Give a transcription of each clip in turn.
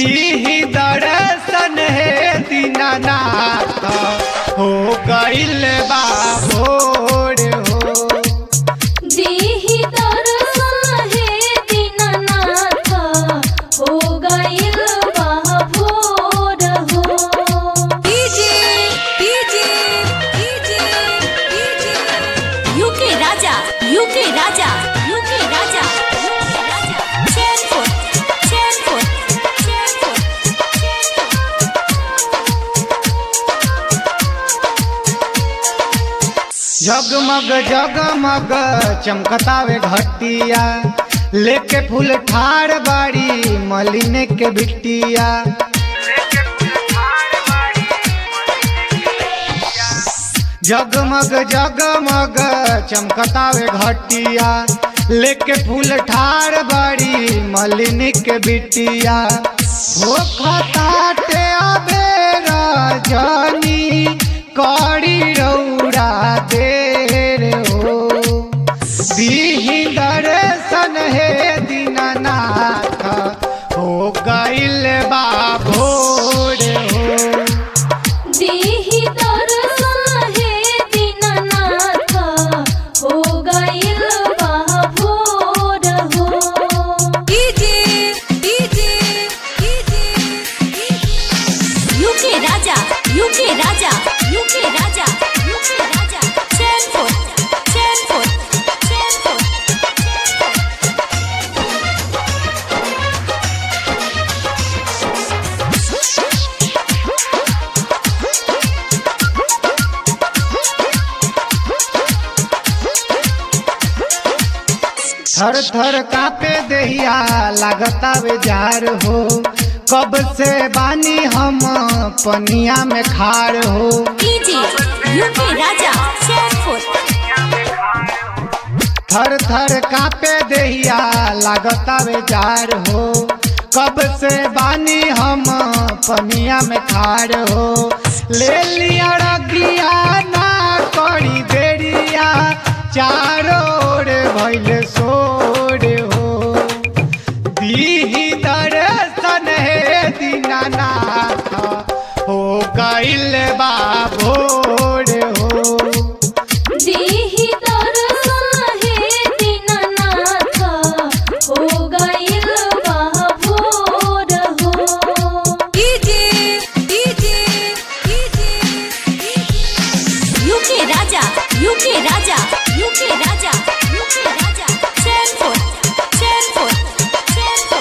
दीही दर्शन हे दीनानाथ हो गइल बा भोर हो दीहि दर्शन हे दीननाथ हो गइल बा भोर हो DJ DJ DJ DJ UK Raja UK Raja UK Raja UK Raja Chainpur Chainpur Chainpur जगमग जगमग चमकतावे घटिया लेके फूल ठार बाड़ी मलिने के बिटिया जगमग जगमग चमकतावे घटिया लेके फूल ठार बाड़ी मलिनी के बिटिया हो खताटे अबेरा जानी करी रौरा देर हो दीही दर्शन हे दीनानाथ हो गइल बा भोर हो दीहि दर्शन हे दीननाथ हो गइल बा भोर हो DJ DJ DJ UK Raja UK Raja UK Raja UK Raja Chainpur Chainpur Chainpur थर थर कापे दहिया लागतावे जार हो कब से बानी हम पनिया में खाड़ हो डीजे यूके राजा चैनपुर थर थर कापे दहिया लागतावे जार हो कब से बानी हम पनिया में खाड़ हो ले लिया रगिया ना करी देरिया चारों ओर भइल सोर हो दीही दर्शन हे दीनानाथ हो गइल बा भोर हो दीहि दर्शन हे दीननाथ हो गइल बा भोर हो DJ DJ DJ UK Raja UK Raja UK Raja UK Raja Chainpur Chainpur Chainpur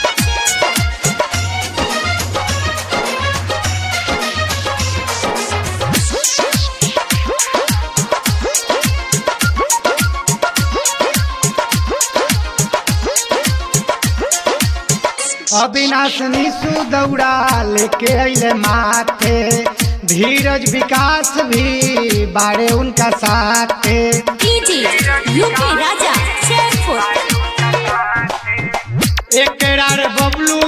Avinash Nishu दौड़ा लेके अइले माथे धीरज विकास भी बारे उनका साथे डीजे यूके राजा चैनपुर एकरार बबलू